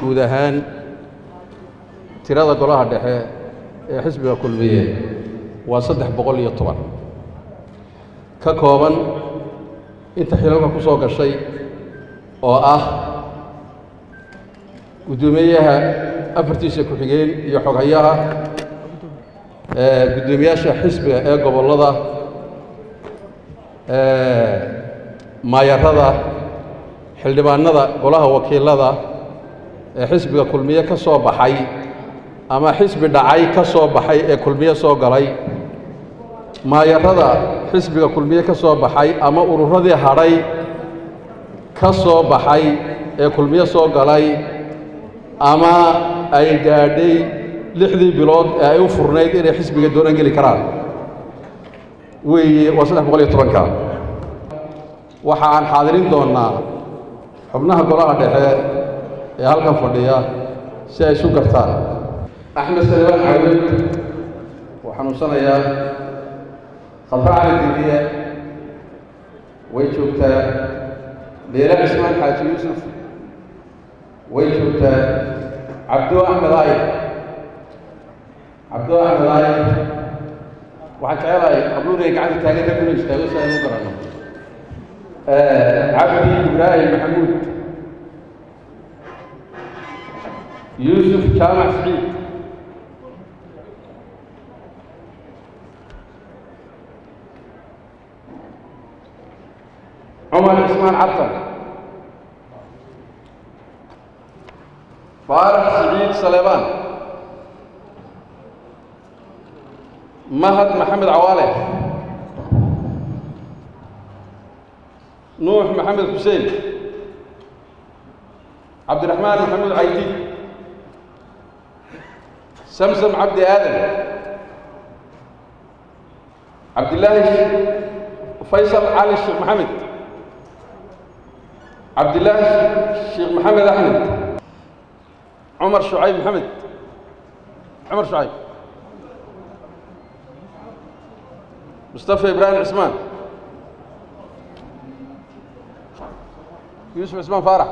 guud ahaan tirada golaha dhexe ee xisbiga kulmiye waa saddex boqol iyo toban ka kooban inta xilalka ku soo gashay oo ah guddoomiyaha afartiisa ku-xigeen iyo xoghayaha guddoomiyaasha xisbiga ee gobollada maayarada xildhibaanada golaha wakiilada ee xisbiga kulmiye ka soo baxay ama xisbi dhacay ka soo baxay ee kulmiye soo galay maayarada xisbiga kulmiye ka soo baxay ama ururadii hadhay ka soo baxay ee kulmiye soo galay ama ay gaadhay lixdii bilood ee ay u furnayd inay xisbiga doonaan geli karaan weeye waa saddex boqol iyo tobanka waxa aan xaadirin doonnaa xubnaha golaha dhexe ee halkan fadhiya si ay isu gartaan axmed salibaan cawed wuu xanuunsanayaa khadra cali dibiye way joogtaa beela cismaan xaaji yuusuf way joogtaa cabdo axmed aayid cabdo axmed aayid waxaan jecelahay qabluunay gacanta taagan rag inu istaago si aynu u garanno cabdi ibraahim maxamuud yuusuf jaamac siciid cumar cismaan cabtan faarax siciid saleebaan mahad maxamed cawaale nuux maxamed xuseen cabdiraxmaan maxamuud caydi samsam cabdi aadan cabdillaahi faysal cali sheekh maxamed cabdillaahi sheekh maxamed axmed cumar shucayb maxamed cumar shucayb mustafa ibraahim cismaan yuusuf cismaan faarax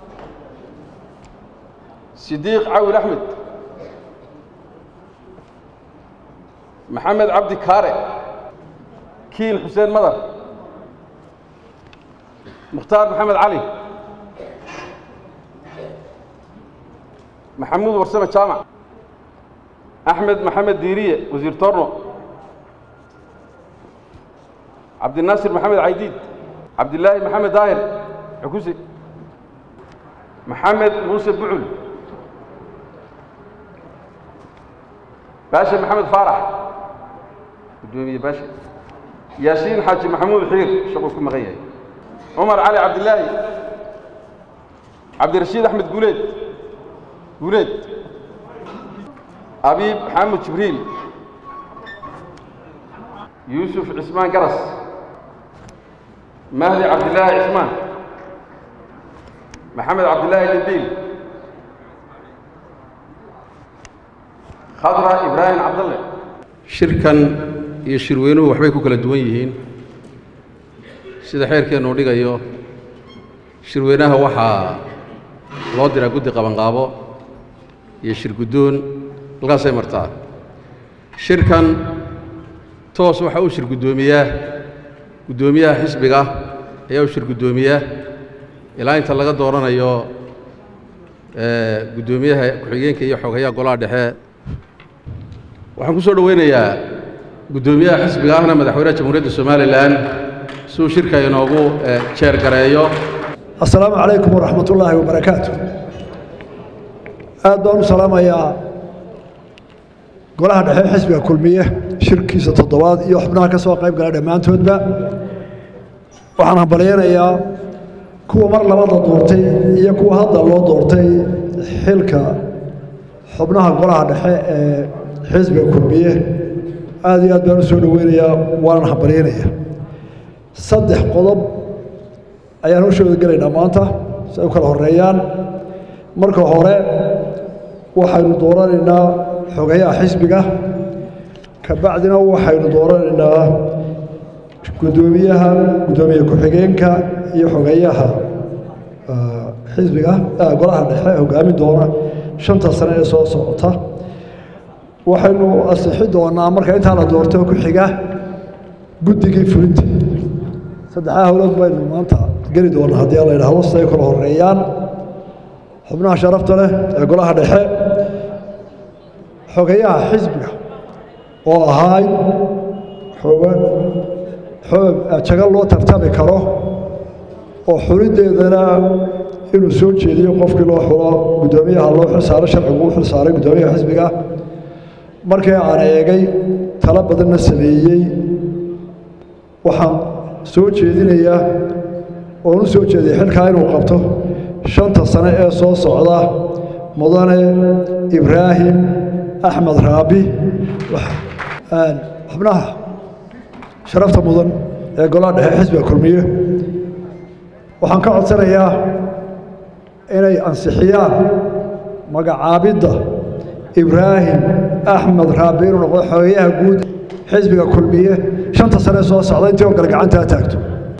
sidiiq cawil axmed maxamed cabdi kaare kiin xuseen madar mukhtaar maxamed cali maxamuud warsame jaamac axmed maxamed diiriye wasiir torno cabdinaasir maxamed caydiid cabdillaahi maxamed daahir xukusi maxamed muuse bucul baashe maxamed faarax gudoomiye baashe yaasiin xaaji maxamuud xiir shaquu ku maqan yahay cumar cali cabdillaahi cabdirashiid axmed guuleed guuleed abiib xaamud jibriil yuusuf cismaan garas mahdi cabdillaahi cismaan maxamed cabdillaahi lindiil khadra ibraahim cabdalle shirkan iyo shirweynuhu waxbay ku kala duwan yihiin sida xeerkeennu dhigayo shirweynaha waxaa loo diraa guddi qabanqaabo iyo shir guddoon halkaasay martaa shirkan toos waxaa u shir guddoomiyaa guddoomiyaha xisbiga ayaa u shir guddoomiyaa ilaa inta laga dooranayo guddoomiyaha ku-xigeenka iyo xoghayaha golaha dhexe waxaan ku soo dhoweynayaa guddoomiyaha xisbiga ahna madaxweynaha jamhuuriyadda somalilan si uu shirka inoogu jeer gareeyo assalaamu calaykum waraxmat ullaahi wabarakaatu aad baan u salaamayaa golaha dhexe xisbiga kulmiye shirkiisa toddobaad iyo xubnaha ka soo qayb gala dhammaantoodba waxaan hambalyaynayaa kuwa mar labada doortay iyo kuwa hadda loo doortay xilka xubnaha golaha dhexe ee xisbiga kulmiye aad iyo aad baan u soo dhoweynayaa waanan hambalyaynayaa saddex qodob ayaan hoshooda gelaynaa maanta si ay u kala horeeyaan marka hore waxaynu dooranaynaa xogayaha xisbiga ka bacdina waxaynu dooranaynaa guddoomiyaha guddoomiye ku-xigeenka iyo xogayaha xisbiga golaha dhexe hogaamin doona shanta sane ee soo socota waxaynu asixi doonaa marka intaa la doorto ku xiga guddigii fulinta saddexdaa howlood baynu maanta geli doonaa haddii la yidhaahdo siday kala horeeyaan xubnaha sharafta leh ee golaha dhexe xogayaha xisbiga oo ahayd xoogan xoog jagal loo tartami karo oo xuliddeedana inuu soo jeediyo qofkii loo xulo guddoomiyaha loo xilsaaro sharcigu u xilsaaray guddoomiyaha xisbiga markii aan eegay talo badanna sameeyey waxaan soo jeedinayaa oon u soo jeediyay xilkaa inuu qabto shanta sane ee soo socda mudane ibraahim axmed raabi xubnaha sharafta mudan ee golaha dhexe xisbiga kulmiye waxaan ka codsanayaa inay ansixiyaan magacaabidda ibraahim axmed raabi inuu noqdo xogeyaha guud xisbiga kulmiye shanta sane soo socda intii oo kale gacantaa taagto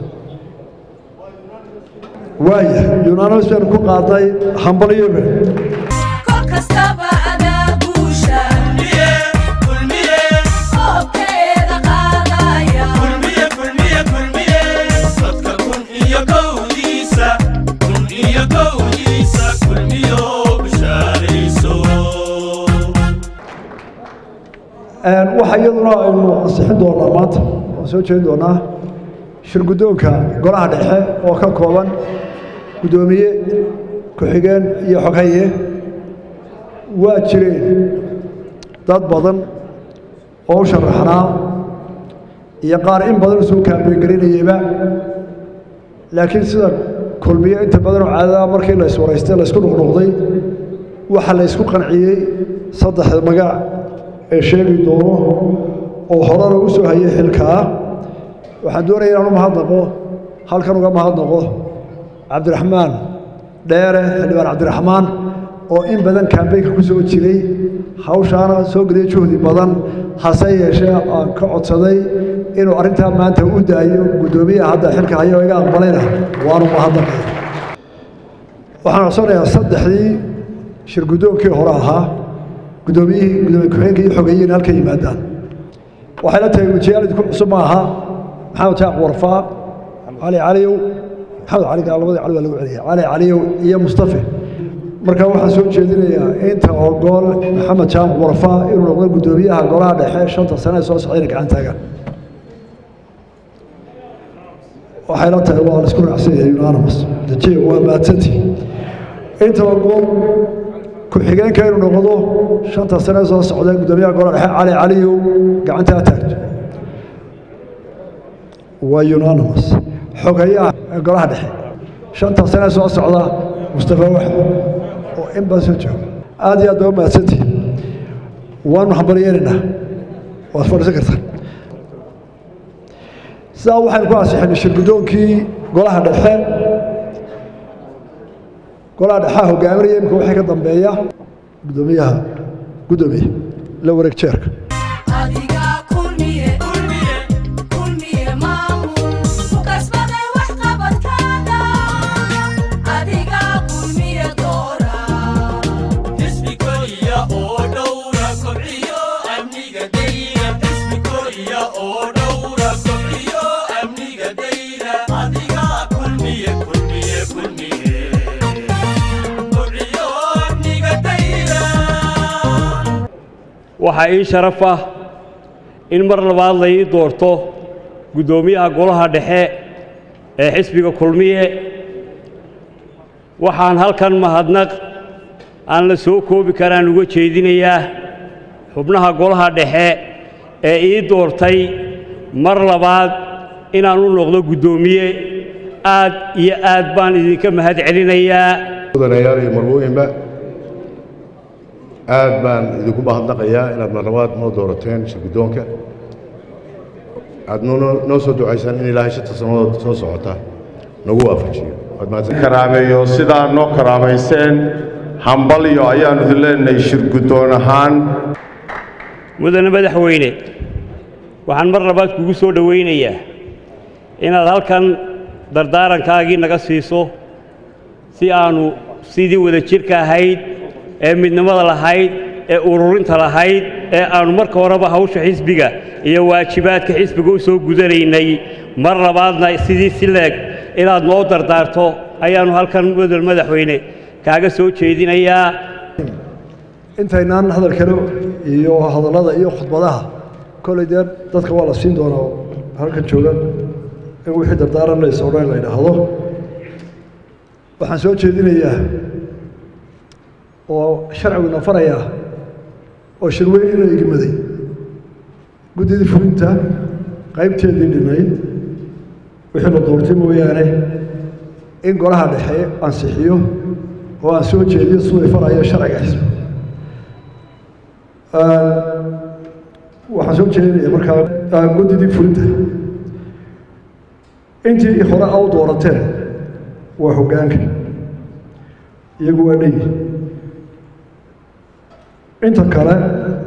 waaya yunaanus baynu ku qaadnay hambalyobe waxa iyaduna aynu ansixin doonaa maanta waan soo jeedin doonaa shirguddoonka golaha dhexe oo ka kooban guddoomiye ku-xigeen iyo xoghaye waa jireen dad badan oo u sharaxnaa iyo qaar in badan usoo kaambeyngelinayeyba laakiin sida kulmiye inta badanoo caadada markii la iswaraystay la isku nuqnuqday waxaa la isku qanciyey saddexda magac ee sheegi doono oo horena u soo hayay xilkaa waxaan doonaya inaan u mahadnaqo halkan uga mahadnaqo cabdiraxmaan dheere xildhibaan cabdiraxmaan oo in badan kambeynka ku soo jiray hawshaana soo geliyay juhdi badan hase yeeshee aan ka codsaday inuu arrintaa maanta u daayo guddoomiyaha hadda xilka haya oo iga aqbalayna waanu mahadnaqay waxaan codsanayaa saddexdii shir guddoonkii hore ahaa guddoomiyihii gudoomiye ku-xigeenka iyo xogeeyeen halka yimaadaan waxay la tahay wejiyaal idinku cusub ma aha maxamed jaaq warfaa cali caliyow maxamed cali labadii cali waa lagu celiyay cali caliyow iyo mustafe marka waxaan soo jeedinayaa inta ogool maxamed jaaq warfaa inuu noqdo guddoomiyaha golaha dhexe shanta sane ee soo socdayna gacan taagaan waxay la tahay waa la isku raacsan yahay unanimous dajiya waa maadsanti inta ogool ku-xigeenka inuu noqdo shanta sane soo socda guddoomiyaha golaha dhexe cali caliyow gacantaa taagto waa unanimous xogayaha golaha dhexe shanta sane soo socda mustafa wax oo in badan soo jooga aad iyo aad baa u mahadsantihin waanu hambalyeelaynaa waad fadhiisan kartaan sidaa waxaynu ku ansixinay shirguddoonkii golaha dhexe golaha dhexaa hogaaminaya imika waxay ka dambeeya guddoomiyaha guddoomiye la wareeg jeerka waxaa ii sharaf ah in mar labaad la ii doorto guddoomiyaha golaha dhexe ee xisbiga kulmiye waxaan halkan mahadnaq aan la soo koobi karaan uga jeedinayaa xubnaha golaha dhexe ee ii doortay mar labaad inaan u noqdo guddoomiye aad iyo aad baan idinka mahad celinayaa mudanayaal iyo marwooyinba aad baan idinku mahadnaqayaa inaad marlabaad noo doorateen shirguddoonka aad noo soo ducaysaan in ilaahay shanta sannadood soo socota nagu waafajiyo karaameeyo sidaa noo karaamayseen hambalyo ayaannu idin leenahay shirguddoon ahaan mudane madaxweyne waxaan mar labaad kugu soo dhowaynayaa inaad halkan dardaarankaagii naga siiso si aannu sidii wada jirka ahayd ee midnimada lahayd ee ururinta lahayd ee aannu marka horeba hawsha xisbiga iyo waajibaadka xisbiga u soo gudanaynay mar labaadna sidii si leeg inaad noo dardaarto ayaannu halkan mudal madaxweyne kaaga soo jeedinayaa intaynaan hadalkale iyo hadallada iyo khudbadaha kolley dee dadka waa la siin doonaa halkan jooga in wixii dardaaranaysa o dhan la idhaahdo waxaan soo jeedinayaa oo sharciguna farayaa oo shirweyn ina igmaday guddidii fulinta qaybteedii dhinayd wixii la doortay mooyaane in golaha dhexe ansixiyo oo aan soo jeediyo siduu farayo sharciga xisbi waxaan soo jeedinaya markaa guddidii fulinta intii hore a u doorateen waa hoggaanka iyagu waa dheyi inta kale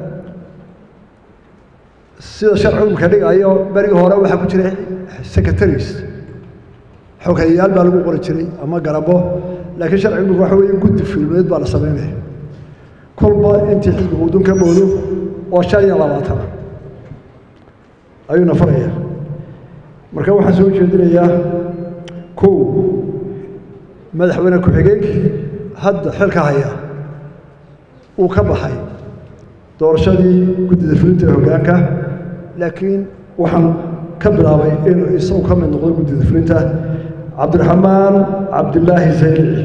sida sharcigu imka dhigayo berigii hore waxaa ku jiray secretaries xoghayayaal baa lagu qori jiray ama garabo laakiin sharcigu imika waxa weeye guddi fulmeed baa la samaynaya kolba intii xisbigu udun ka moodo oo shan iyo labaatana ayuuna faraya marka waxaan soo jeedinayaa kow madaxweyne ku-xigeenkii hadda xilka haya uu ka baxay doorashadii guddida fulinta ee hoggaanka laakiin waxaan ka bilaabay inuu isagu ka mid noqdo guddida fulinta cabdiraxmaan cabdilaahi saylici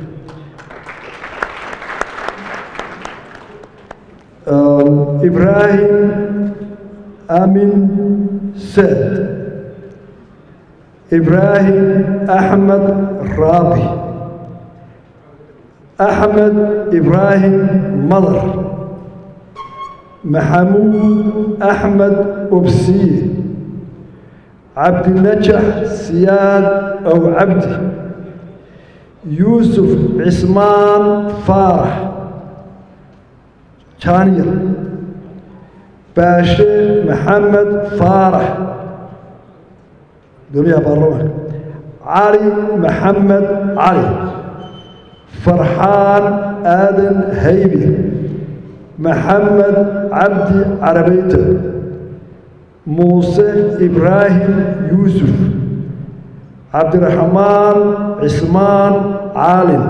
ibraahim amin saad ibraahim axmed raabi axmed ibraahim madar maxamuud axmed obsiye cabdinajax siyaad ow cabdi yuusuf cismaan faarax jaaniyar baashe maxamed faarax gudoomiyaha baarlamaanka cali maxamed cali farxaan aadan haybi maxamed cabdi carabeyte muuse ibraahim yuusuf cabdiraxmaan cismaan caalin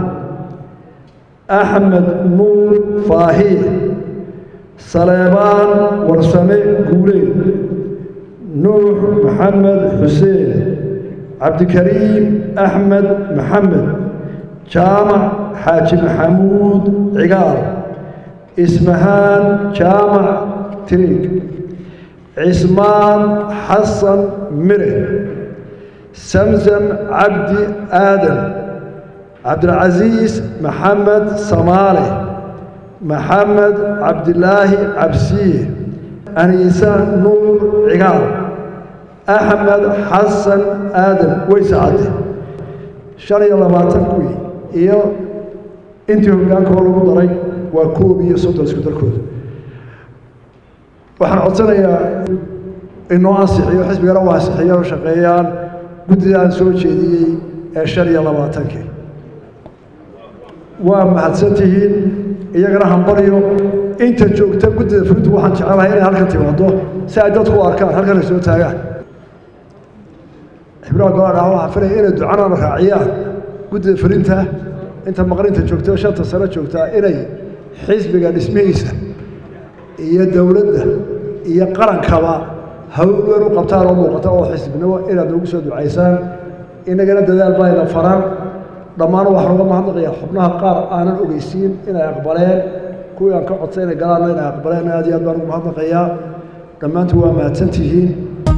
axmed nuur faahiye saleebaan warsame guuleed nuux maxamed xuseen cabdikariim axmed maxamed jaamac xaaji maxamuud cigaal ismahaan jaamac tiriig cismaan xasan mire samsam cabdi aadan cabdilcasiis maxamed samaale maxamed cabdilaahi cabsiye aniisa nuur cigaal axmed xasan aadan weyse cadde shan iyo labaatan kuwii iyo intii hoggaankoo lagu daray waa koob iyo soddon isku darkooda waxaan codsanayaa inoo ansixiyo xisbigana u ansixiyo o shaqeeyaan guddida aan soo jeediyey ee shan iyo labaatankii waa mahadsan tihiin iyagana hambaryo inta joogta guddida fulintu waxaan jecelahay inay halkan timaado si ay dadku u arkaan halkan ay soo taagaan xibnaha golaha dhaha waxaa filaya inay ducanana raaciyaan guddida fulinta inta maqrinta joogta shanta sano joogtaa inay xisbiga dhismihiisa iyo dowladda iyo qarankaba hawl weyn u qabtaan oo muuqata oo xisbinimo inaad noogu soo ducaysaan inagana dadaal bayna faran dhammaan waxaan uga mahadnaqayaa xubnaha qaar aanan ogeysiin inay aqbaleen kuwii aan ka codsay inay galaanna inay aqbaleen aad iyo aad baan ugu mahadnaqayaa dhammaantiin waa mahadsan tihiin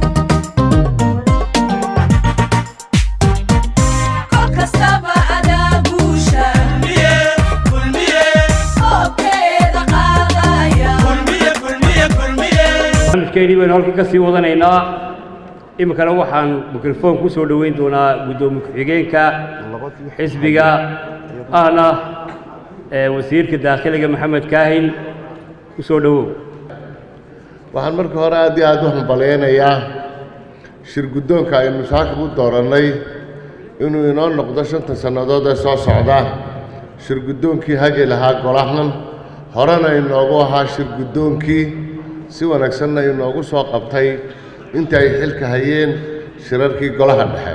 barnaamijkeennii baynu halkan ka sii wadanaynaa iminkana waxaan mikrofoon ku soo dhoweyn doonaa guddoomiye ku-xigeenka xisbiga ahna wasiirka daakhiliga maxamed kaahin ku soo dhowow waxaan marka hore aad iyo aad u hambalyaynayaa shir guddoonka aynu saaka u doorannay inuu inoo noqdo shanta sannadood ee soo socda shirguddoonkii hagi lahaa golahan horena inoogu ahaa shirguddoonkii si wanaagsanna inoogu soo qabtay inta ay xilka hayeen shirarkii golaha dhexe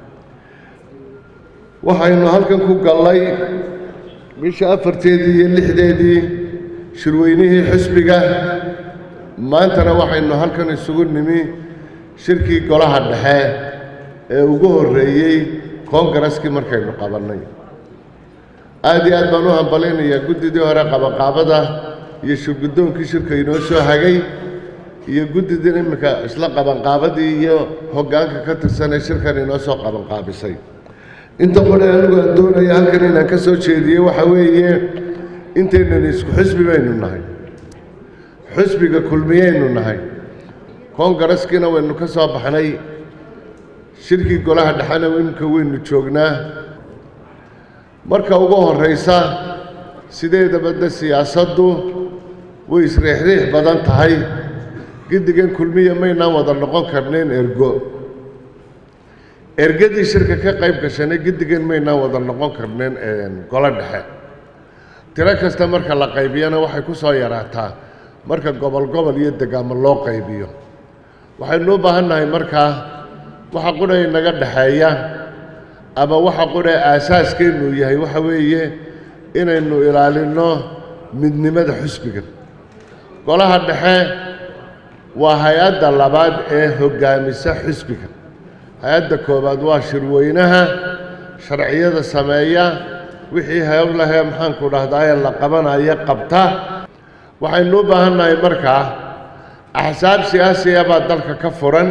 waxaynu halkan ku gallay bisha afarteedii iyo lixdeedii shirweynihii xisbiga maantana waxaynu halkan isugu nimi shirkii golaha dhexe ee ugu horreeyey koongareskii markaynu qabannay aad iyo aad baan u hambalaynayaa guddidii hore qabanqaabada iyo shirguddoonkii shirka inoo soo hagay iyo guddidii iminka isla qabanqaabadii iyo hoggaanka ka tirsanee shirkan inoo soo qabanqaabisay inta qore anigu aan doonaya halkan inaan ka soo jeediyey waxaa weeye intaynan isku xisbi baynu nahay xisbiga kulmiyaynu nahay koongareskiina waynu ka soo baxnay shirkii golaha dhexena iminka waynu joognaa marka ugu horraysa sideedaba de siyaasaddu way isriixriix badan tahay giddigan kulmiya maynaan wada noqon karnayn ergo ergadii shirka ka qayb gashanay giddigan maynaan wada noqon karnayn golo dhexe tiro kasta marka la qaybiyana waxay ku soo yaraataa marka gobol gobol iyo degaamo loo qaybiyo waxaynu u baahan nahay markaa waxa qudha inaga dhexeeya ama waxa qudha aasaaskeennu yahay waxa weeye inaynu ilaalinno midnimada xusbiga golaha dhexe waa hay-adda labaad ee hoggaamisa xisbiga hay-adda koowaad waa shirweynaha sharciyada sameeya wixii howlahee maxaanku dhahdaye la qabanayo qabta waxaynu u baahan nahay markaa axsaab siyaasiya baa dalka ka furan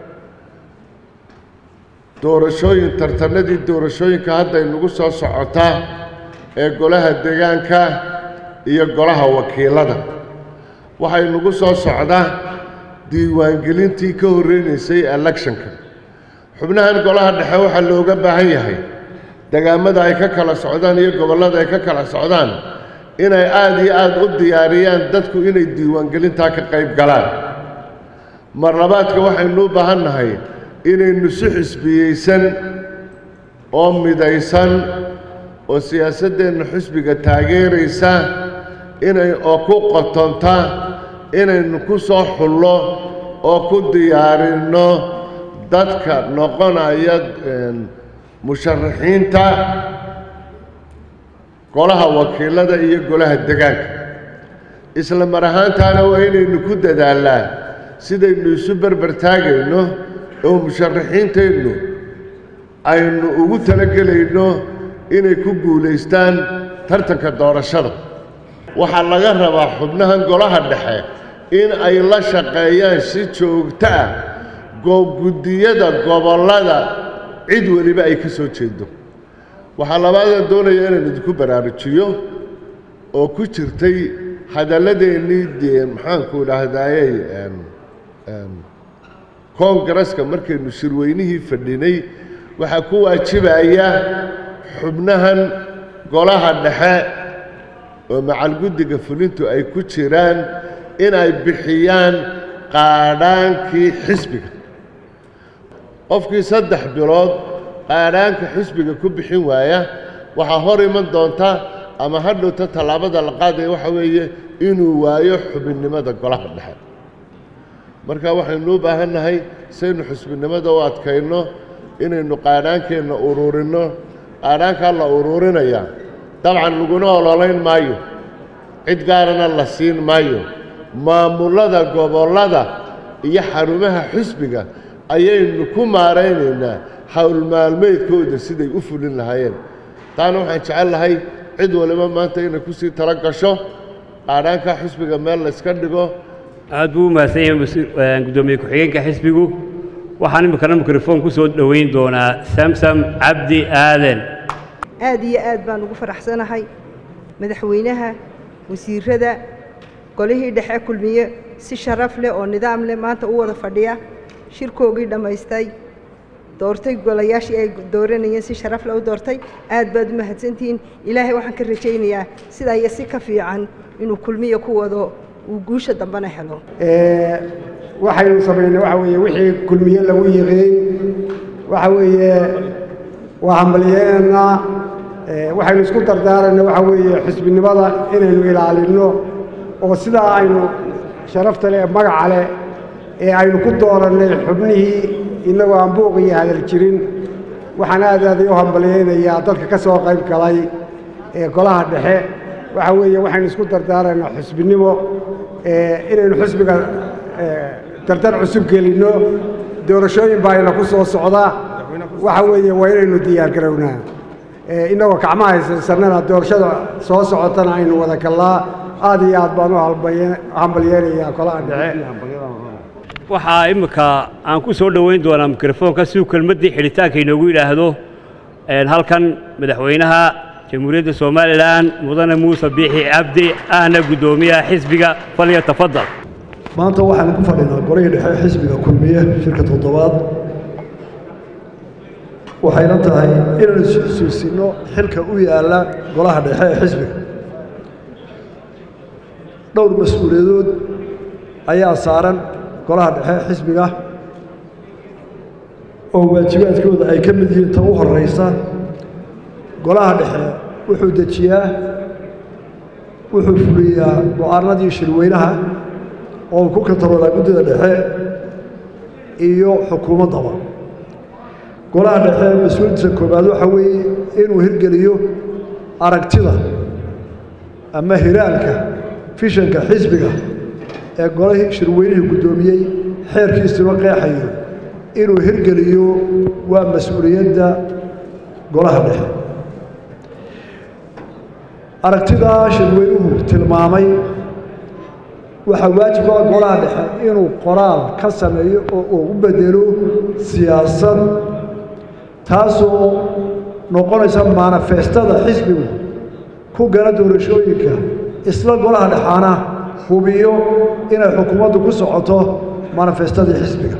doorashooyin tartanadii doorashooyinka hadda inugu soo socota ee golaha deegaanka iyo golaha wakiilada waxay nagu soo socda diiwaangelintii ka horreynaysay electionka xubnahan golaha dhexe waxaa looga baahan yahay degaamada ay ka kala socdaan iyo gobollada ay ka kala socdaan inay aada iyo aada u diyaariyaan dadku inay diiwaangelintaa ka qayb galaan mar labaadka waxaynu u baahan nahay inaynu si xisbiyeysan oo midaysan oo siyaasaddeenna xisbiga taageeraysa inay oo ku qotonta inaynu ku soo xullo oo ku diyaarinno dadka noqonaya musharaxiinta golaha wakiilada iyo golaha degaanka isla mar ahaantaana waa inaynu ku dadaalnaa sidaynu isu berber taagayno oo musharaxiinteennu aynu ugu talagelayno inay ku guulaystaan tartanka doorashada waxaa laga rabaa xubnahan golaha dhexe in ay la shaqeeyaan si joogto ah guddiyada gobollada cid weliba ay ka soo jeedo waxaa labaada doonaya inaan idinku baraarujiyo oo ku jirtay hadalladeennii dee maxaanku idhaahdayey koongareska markaynu shirweynihii fadhinay waxaa ku waajibaya xubnahan golaha dhexe oo macalguddiga fulintu ay ku jiraan inay bixiyaan qaadhaankii xisbiga qofkii saddex bilood qaadhaanka xisbiga ku bixin waaya waxaa hor iman doonta ama ha dhowta tallaabada la qaadaya waxa weeye inuu waayo xubinnimada golaha dhexe marka waxaynu u baahan nahay saynu xusbinimada u adkayno inaynu qaadhaankeenna uruurinno qaadhaankaa la uruurinayaa dabcan laguna ololayn maayo cid gaarana la siin maayo maamullada gobollada iyo xarumaha xisbiga ayaynu ku maaraynaynaa howlmaalmeedkooda siday u fulin lahaayeen taana waxaan jecel lahay cid waliba maanta inay ku sii tala gasho qaadhaanka xisbiga meel layska dhigo aad buu u mahadsan yahay guddoomiye ku-xigeenka xisbigu waxaan iminkana mikrofon ku soo dhoweyn doonaa samsam cabdi aaden aad iyo aad baan ugu faraxsanahay madaxweynaha wasiirada golihii dhexe kulmiye si sharaf leh oo nidaam leh maanta u wada fadhiya shirkoogii dhammaystay doortay golayaashii ay dooranayeen si sharaf leh u doortay aad baad u mahadsantihiin ilaahay waxaan ka rajaynayaa sidaa iyo si ka fiican inuu kulmiya ku wado uu guusha dambena helo waxaynu samaynay waxa weeye wixii kulmiye lagu yiqiin waxa weeye waa hambalyeynanaa waxaynu isku dardaarayna waxaa weeye xisbinimada inaynu ilaalinno oo sidaa aynu sharafta leh magaca leh ee aynu ku doorannay xubnihii innagoo aan buuq iyo hadal jirin waxaan aad aaday u hambalyeynayaa dadka ka soo qayb galay ee golaha dhexe waxa weeye waxaynu isku dardaaraynaa xusbinimo inaynu xusbiga dardar cusub gelinno doorashooyin baa ina ku soo socda waxa weeye waa inaynu diyaargarownaa innagoo gacmaha haysaysanana doorashada soo socotana aynu wada gallaa aad iyo aad baan u hambalyeynayaa golaha dhexe waxaa imminka aan ku soo dhoweyn doonaa mikrofoonka si uu kelmaddii xidhitaanka inoogu yidhaahdo halkan madaxweynaha jamhuuriyadda somalilan mudane muuse biixi cabdi ahna guddoomiyaha xisbiga falya tafadal maanta waxaanu ku fadhinaa golihii dhexe xisbiga kulmiye shirka toddobaad waxayna tahay inaynu isxusuusinno xilka u yaalla golaha dhexe ee xisbiga dhowr mas-uuliyadood ayaa saaran golaha dhexe xisbiga oo waajibaadkooda ay ka mid yihiin ta u horraysa golaha dhexe wuxuu dejiyaa wuxuu fuliyaa go-aanadii shirweynaha oo uu ku kantaroolaa guddida dhexe iyo xukuumaddaba golaha dhexe mas-uuliyaddiisa koobaad waxaa weeye inuu hirgeliyo aragtida ama hiraalka fishanka xisbiga ee golahii shirweynihii guddoomiyey xeerkiisuna qeexayo inuu hirgeliyo waa mas-uuliyadda golaha dhexe aragtidaa shirweynuhu tilmaamay waxaa waajiba golaha dhexe inuu qoraal ka sameeyo oo uu u bedelo siyaasad taasoo noqonaysa manifestada xisbigu ku gala doorashooyinka isla golaha dhexaana hubiyo inay xukuumaddu ku socoto manifestadii xisbiga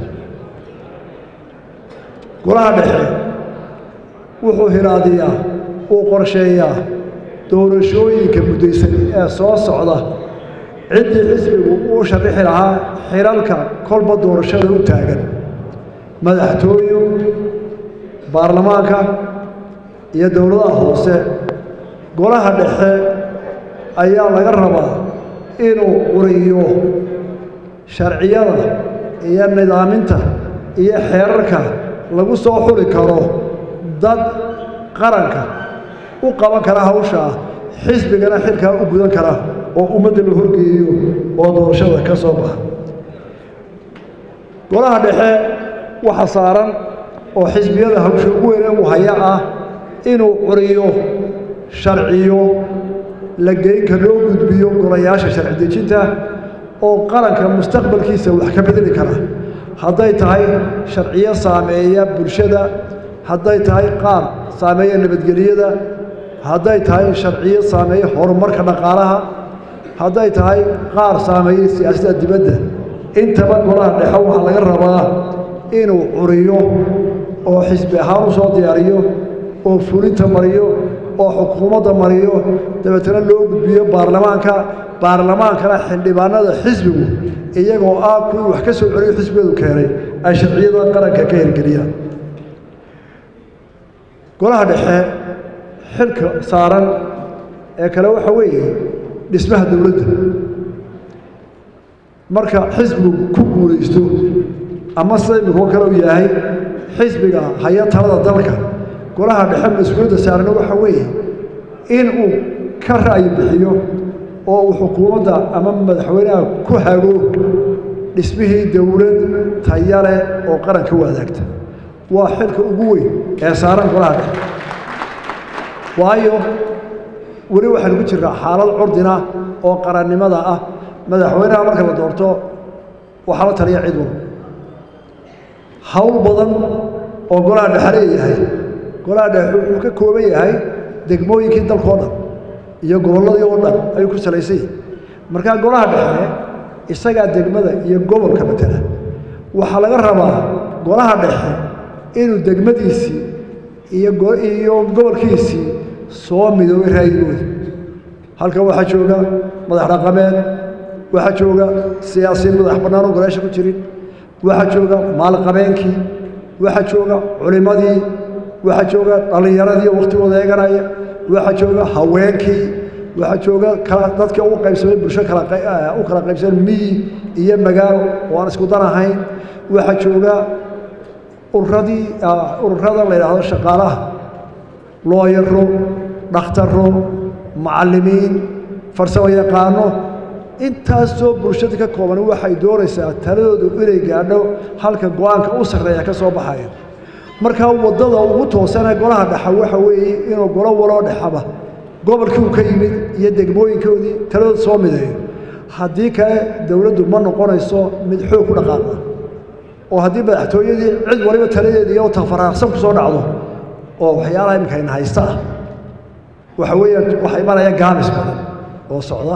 golaha dhexe wuxuu hiraadiyaa uu qorsheeyaa doorashooyinka muddaysan ee soo socda ciddii xisbigu uu sharixi lahaa xiralka kolba doorashada u taagan madaxtooyo baarlamaanka iyo dowladaha hoose golaha dhexe ayaa laga rabaa inuu quriyo sharciyada iyo nidaaminta iyo xeerarka lagu soo xuli karo dad qaranka u qaban kara hawshaa xisbigana xilkaa u gudan kara oo ummadda la horgeeyo oo doorashada ka soo baxa golaha dhexe waxa saaran oo xisbiyada hawsha ugu weyne uu haya ah inuu curiyo sharciyo la geynka loo gudbiyo golayaasha sharci dejinta oo qaranka mustaqbalkiisa wax ka bedeli kara hadday tahay sharciyo saameeya bulshada hadday tahay qaar saameeya nabadgelyada hadday tahay sharciyo saameeya horumarka dhaqaalaha hadday tahay qaar saameeya siyaasadda dibadda intaba golaha dhexe waxaa laga rabaa inuu curiyo oo xisbi ahaan u soo diyaariyo oo fulinta mariyo oo xukuumadda mariyo dabeetana loo gudbiyo baarlamaanka baarlamaankana xildhibaanada xisbigu iyagoo ah kuwii wax ka soo celiyo xisbigeedu keenay ay sharciyada qaranka ka hirgeliyaan golaha dhexe xilka saaran ee kale waxa weeye dhismaha dowladda marka xisbigu ku guulaysto ama sida imikuwa kale u yahay xisbiga haya talada dalka golaha dhexe mas-uuliyadda saarana waxa weeye inuu ka ra'yi bixiyo oo uu xukuumadda ama madaxweynaha ku hago dhismihii dowlad tayale oo qaranka u adaagta waa xilka ugu weyn ee saaran golaha dhexe waayo weli waxaynu ku jirnaa xaalad curdina oo qarannimada ah madaxweynaha marka la doorto waxaa la taliya cid walba hawl badan oo golaha dhexe leeyahay golaha dhexe wuxuu ka kooban yahay degmooyinkii dalkao dhan iyo gobolladii oo dhan ayuu ku salaysan yahay markaa golaha dhexe isagaa degmada iyo gobolka matala waxaa laga rabaa golaha dhexe inuu degmadiisii iyo iyo gobolkiisii soo midoobay raayigooda halkan waxaa jooga madax dhaqameed waxaa jooga siyaasiyiin madax bannaan oo golaasha ku jirin waxaa jooga maalqabeenkii waxaa jooga culimmadii waxaa jooga dhallinyaradii wakhtigooda eeganaya waxaa jooga haweenkii waxaa jooga kala dadkii ugu qaybsamay bulsho kala u kala qaybsamay miyi iyo magaalo oo aan isku dan ahayn waxaa jooga ururadii ururada la yidhaahdo shaqaalaha looyaro dhakhtaro macallimiin farsamo yaqaano intaasoo bulshada ka kooban waxay doonaysaa taladoodu inay gaadho halka go-aanka u sarreeya ka soo baxaya markaa waddada ugu toosanee golaha dhexa waxa weeye inuu golo waloo dhexaba gobolkii uu ka yimid iyo degmooyinkoodii taladooda soo mideeyo haddii kale dowladdu ma noqonayso mid xoog ku dhaqaaqa oo haddii madaxtooyadii cid waliba taladeeda iyo tafaraarsan ku soo dhacdo oo waxyaalaha imika ayna haysta ah waxa weeyaan waxa imanaya gaamis badan oo socda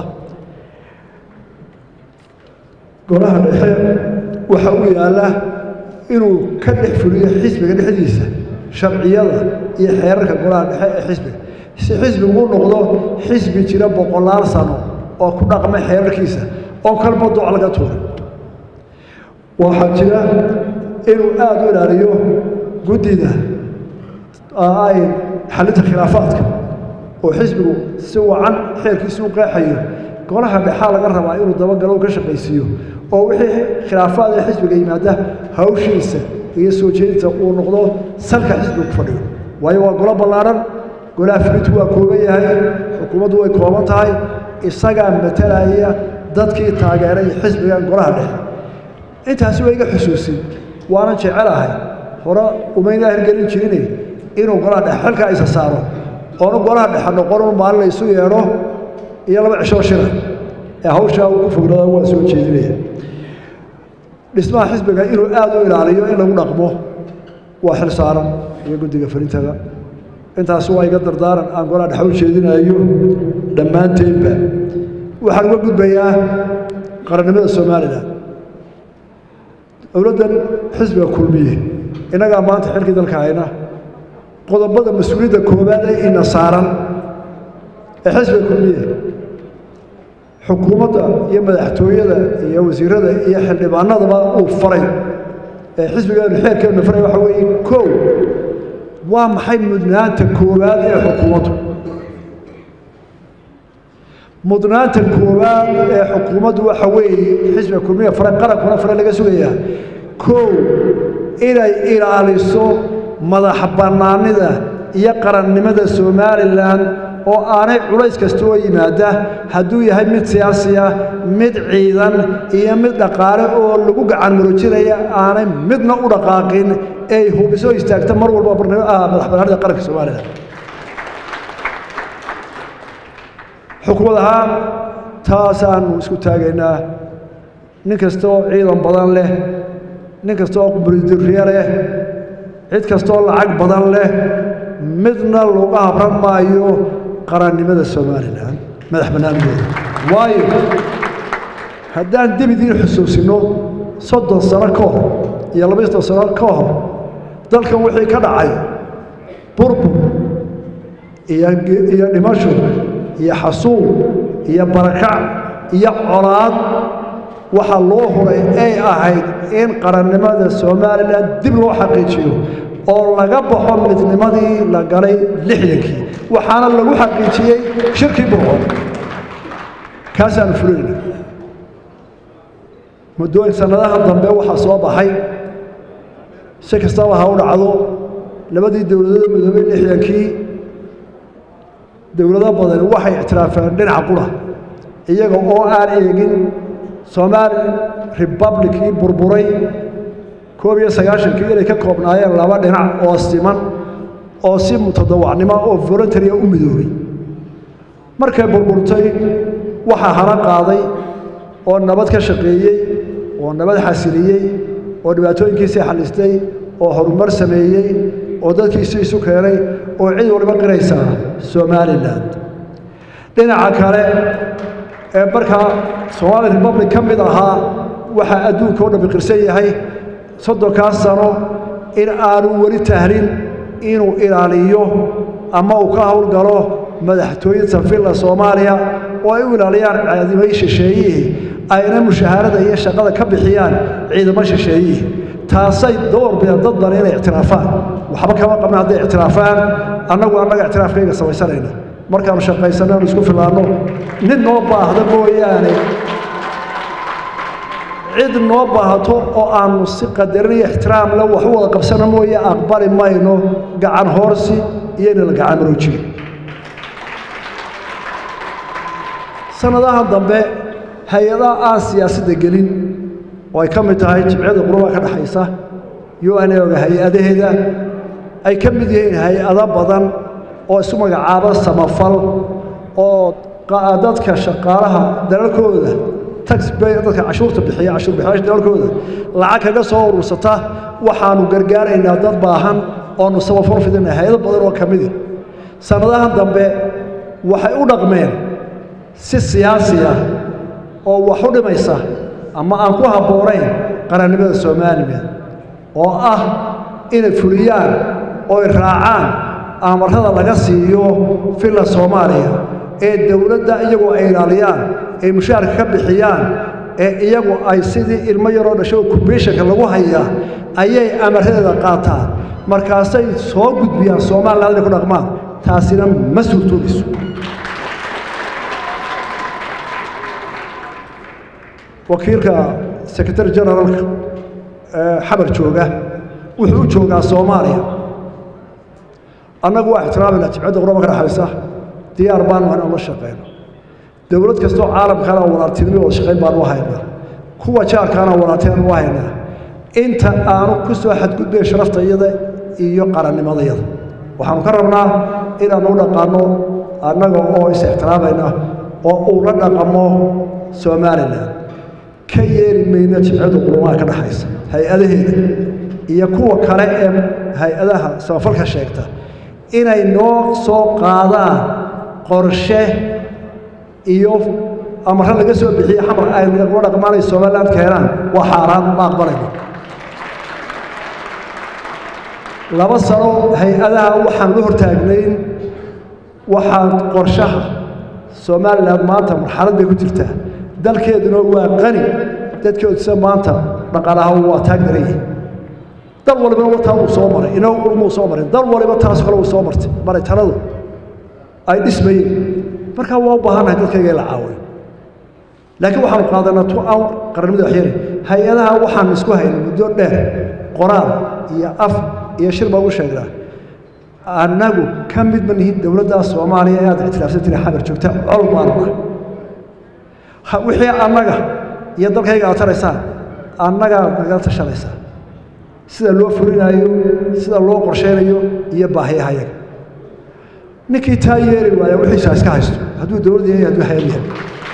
golaha dhexe waxa u yaalla inuu ka dhex fuliyo xisbiga dhexdiisa sharciyada iyo xeerarka golaha dhexe ee xisbiga si xisbigu u noqdo xisbi jira boqolaal sano oo ku dhaqma xeerarkiisa oo kalba duc laga tuuray waxaa jira inuu aada u ilaaliyo guddida ay xalinta khilaafaadka oo xisbigu si wacan xeerkiisa u qeexayo golaha dhexaa laga rabaa inuu dabagalo ka shaqaysiiyo oo wixii khilaafaad ee xisbiga yimaada hawshiisa iyo soo jeedinta uu noqdo salka xisbiga ku fadhiyo waayo waa golo ballaadhan golaha fulintu waa kooban yahay xukuumaddu way kooban tahay isagaa matalaya dadkii taageeray xisbigan golaha dhexe intaasi waa iga xusuusin waanan jecelahay hore umayna hirgelin jirine inuu golaha dhexe xilka isa saaro oonu golaha dhexe noqonu maalin la isu yeedho iyo laba cishoo shira ee hawshaa uu ku fognada waa soo jeedinaya dhismaha xisbiga inuu aada u ilaaliyo in lagu dhaqmo waa xil saaran iyo guddiga farintada intaasi waa iga dardaaran aan golaha dhexe u jeedinayo dhammaanteedba waxaan uga gudbayaa qarannimada somalilan dowladdan xisbiga kulmiye innagaa maanta xilkii dalka hayna qodobada mas-uuliyadda koowaad ee ina saaran ee xisbiga kulmiye xukuumadda iyo madaxtooyada iyo wasiirada iyo xildhibaanadaba uu faray ee xisbigeenu xeerkeenu faray waxa weeye kow waa maxay mudnaanta koowaad ee xukuumaddu mudnaanta koowaad ee xukuumaddu waxa weeye xisbiga kulmiya fare qarankuna fare laga sugayaa kow inay ilaaliso madax bannaanida iyo qarannimada somalilan oo aanay culays kasta oo yimaada hadduu yahay mid siyaasi ah mid ciidan iyo mid dhaqaale oo lagu gacan marojinaya aanay midna u dhaqaaqin ay hubiso istaagta mar walba madax bannaanida qaranka somalilan xukuumad ahaan taasaanu isku taagaynaa nin kasta oo ciidan badan leh nin kasta oo qumburidirriye leh cid kastaoo lacag badan leh midna looga habran maayo qarannimada somalilan madax bannaanideeda waayo haddaan dib idiin xusuusinno soddon sano ka hor iyo laba soddon sano ka hor dalkan wixii ka dhacay burbur iyo iyo dhimasho iyo xasuuq iyo barakac iyo colaad waxaa loo huray ay ahayd in qarannimada somalilan dib loo xaqiijiyo oo laga baxo midnimadii la galay lixdankii waxaana lagu xaqiijiyey shirkii burco kaasaanu fulinayna muddooyin sannadaha dambe waxaa soo baxay si kastaba ha u dhacdo labadii dowladood midoobay lixdankii dowlado badan waxay ictiraafeen dhinaca qura iyaga oo aan eegin somaali republicii burburay koob iyo sagaashankii inay ka koobnaayeen laba dhinac oo siman oo si mutadawacnimo oo voluntaria u midoobay markay burburtay waxaa hana qaaday oo nabad ka shaqeeyey oo nabad xasiliyey oo dhibaatooyinkiisii xallistay oo horumar sameeyey oo dadkiisii isu keenay oo cid waliba qiraysaa somalilan dhinaca kale ee markaa somaali republic ka mid ahaa waxaa adduunka o dhammi qirsan yahay soddonkaas sano in aanu weli tahlin inuu ilaaliyo ama uu ka howlgalo madaxtooyada sanfilla soomaaliya oo ay u ilaaliyaan caadimay shisheeyihii ayna mushaharada iyo shaqada ka bixiyaan ciidamo shisheeyihii taasay door bideen dad badan inay ictiraafaan waxba kama qabna hadday ictiraafaan annagu annaga ictiraafkayga samaysanayna markaanu shaqaysanno aanu isku filaanno nin noo baahda mooyaane cid noo baahato oo aanu si qadarin iyo ixtiraam le wax u wada qabsana mooye aqbali mayno gacan hoorsi iyo inala gacan maroojiga sanadaha dambe hay-adaha aan siyaasadda gelin oo ay ka mid tahay jimciyada quruba ka dhexaysa u n oga hay-adaheeda ay ka mid yihiin hay-ado badan oo isu magacaaba samafal oo dadka shaqaalaha dalalkooda taxbay dadka cashuurta bixiya cashuur bixiyaasha dalalkooda lacag kaga soo urursata waxaanu gargaaraynaa dad baahan oonu samafal fidina hay-ado badan oo ka midi sannadahan dambe waxay u dhaqmeen si siyaasi ah oo wax u dhimaysa ama aan ku habboonayn qarannimada soomaaliya oo ah inay fuliyaan oo ay raacaan amarada laga siiyo villa soomaaliya ee dowladda iyagu ay ilaaliyaan ee mushaarka ka bixiyaan ee iyagu ay sidii ilmo yaroo dhasho kubeeshanka lagu hayaa ayay amaradeeda qaataan markaasay soo gudbiyaan somaliland inay ku dhaqmaan taasina ma suurtoobayso wakiilka secretary generalka xabar jooga wuxuu u joogaa soomaaliya annagu waa ixtiraamayna jimcadda quraba ka dhexaysa diyaar baanu inaan la shaqayno dowlad kastoo caalamkaana walaaltinimo wada shaqayn baanu u haynaa kuwa jaarkaana walaaltinaanu u haynaa inta aanu ku soo xadgudbayn sharaftayada iyo qarannimadayada waxaanu ka rabnaa inaanu u dhaqaanno annaga oo is ixtiraamayna oo uu la dhaqamo somalilan ka yeeri mayno jimcadu qulumaha ka dhexaysa hay-adaheeda iyo kuwa kale ee hay-adaha samafalka sheegta inay noo soo qaadaan qorshe iyo amare laga soo bixiye xamar ay nagula dhaqmaanay somaliland keenaan waa xaaraan ma aqbalayno laba sano hay-adaha waxaan la hortaagnayn waxaan qorshaha somaliland maanta marxalad bay ku jirtaa dalkeeduna waa qani dadkeeduse maanta dhaqaalaha waa taagdarayay dal walibana wataa uu soo maray inagu ulmuu soo marin dal waliba taas kale uu soo martay maray taladu ay dhismayeen markaa waa u baahannahay dadkayga in la caawiyo laakiin waxaanu qaadanaa tu aan qarannimada waxyeelay hay-adaha waxaan isku haynay muddo dheer qoraal iyo af iyo shir baan u sheegnaa annagu ka mid ma nihin dowladda soomaaliya ee aad ictiraafsan tiri xabar joogta col baanu ah wixii annaga iyo dalkayga aad taraysaan annagaad nagala tashanaysaa sida loo fulinaayo sida loo qorshaynayo iyo baahiyaha yaga ninkii taa yeeli waaya wixiisa iska haysto hadduu dowlad yahay hadduu hayad yahay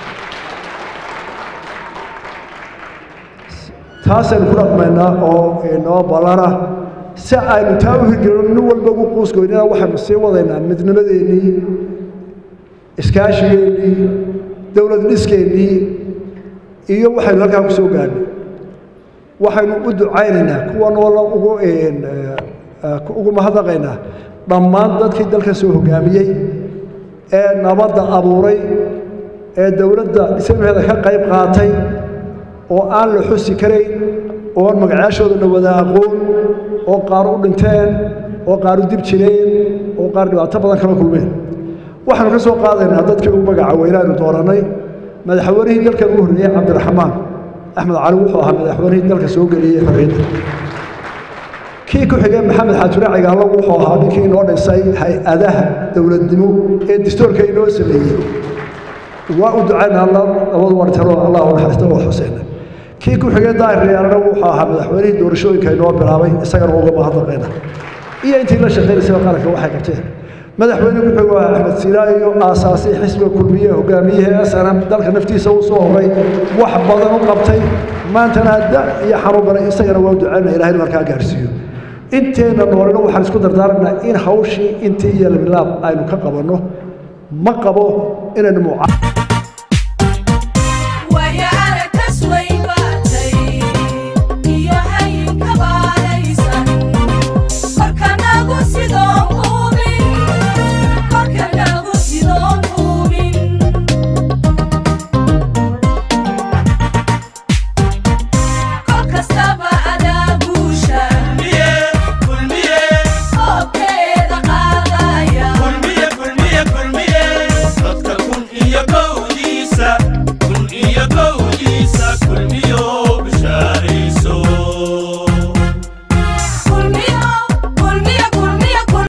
taasaynu ku dhaqmaynaa oo inoo ballana si aynu taa u hirgelino nin walba ugu quusgoynina waxaynu sii wadaynaa midnimadeennii iskaashigeennii dowlad dhiskeennii iyo waxaynu halkaa ku soo gaarnay waxaynu u ducaynaynaa kuwa noola ugu ugu mahadnaqaynaa dhammaan dadkii dalka soo hoggaamiyey ee nabadda abuuray ee dowladda dhismaheeda ka qayb qaatay oo aan la xusi karayn oon magacaashoodana wada aqoon oo qaar u dhinteen oo qaar u dib jireen oo qaar dhibaato badan kala kulmeen waxaanu ka soo qaadaynaa dadkii ugu magaca weynaanu doorannay madaxweynihii dalkan ugu horreeyey cabdiraxmaan axmed cali wuxuu ahaa madaxweynihii dalka soo geliyey xorriyadda kii ku xigay maxamed xaajure cigaallo wuxuu ahaa ninkii inoo dhisay hay-adaha dowladnimo ee dastuurka inoo sameeyey waa u ducaynaa labadu wartalo allah u naxariista oo xuseyna kii ku xigay daahiryaarana wuxuu ahaa madaxweynihii doorashooyinka inoo bilaabay isagana uga mahadnaqayna iyo intii la shaqaynaysay qaranka waxay qabteen madaxweyne ku-xigoo axmed siilaayo aasaasay xisbiga kulmiye hogaamiyaha snm dalka naftiisa u soo horay wax badan u qabtay maantana da iyo xanuun baray isagana waa u ducaynaa ilahay markaa gaarsiiyo inteenna noolina waxaan isku dardaarannaa in hawshii intii iyo labilaab aynu ka qabanno ma qabo inaynu muca